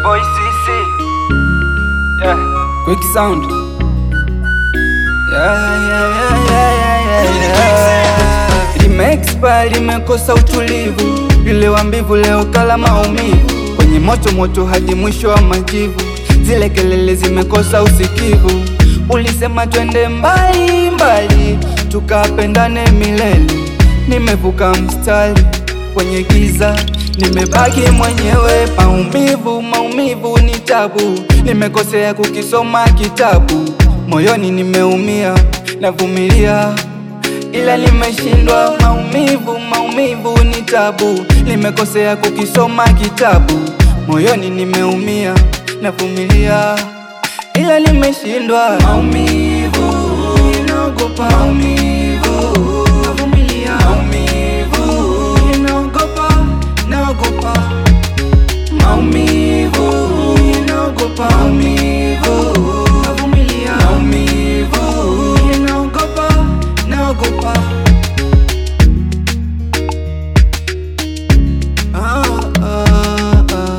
boy CC. Yeah. Quick sound. Yeah, yeah, yeah, yeah, yeah, yeah. Limeexpa limekosa utulivu, yule wa mbivu leo kala maumivu, kwenye moto moto hadi mwisho wa majivu, zile kelele zimekosa usikivu. Ulisema twende mbali mbali, tukapendane milele, nimevuka mstari kwenye giza nimebaki mwenyewe, maumivu maumivu ni tabu, nimekosea kukisoma kitabu, moyoni nimeumia, navumilia ila nimeshindwa. Maumivu maumivu ni tabu, nimekosea kukisoma kitabu, moyoni nimeumia, navumilia ila nimeshindwa. Maumivu inaogopa, maumivu navumilia, maumivu inaogopa, naogopa maumivu inaogopa, maumivu navumilia, maumivu inaogopa, naogopa ah, ah, ah.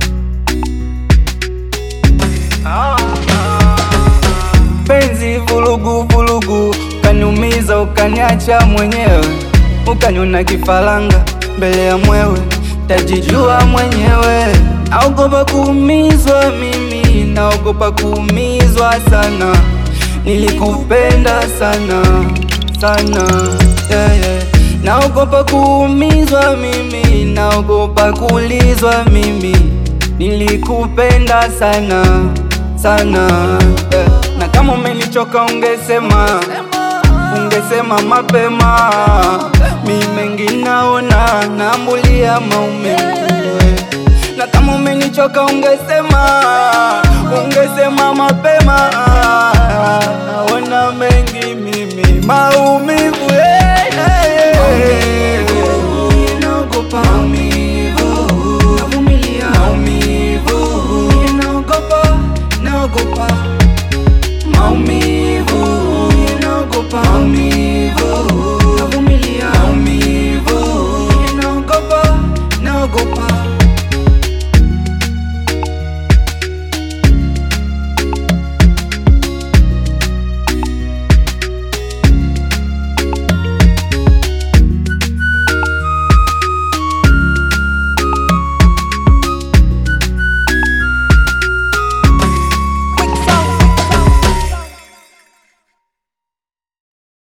Penzi vulugu vulugu, ukaniumiza ukaniacha mwenyewe, ukaniona kifaranga mbele ya mwewe, tajijua mwenyewe. Naogopa kuumizwa mimi, naogopa kuumizwa sana, nilikupenda sana sana, yeah, yeah. Naogopa kuumizwa mimi, naogopa kuulizwa mimi, nilikupenda sana sana eh. Na kama umenichoka ungesema, ungesema mapema. Mi mengi naona naambulia maumivu eh. Na kama umenichoka ungesema, ungesema mapema. Naona mengi mimi maumivu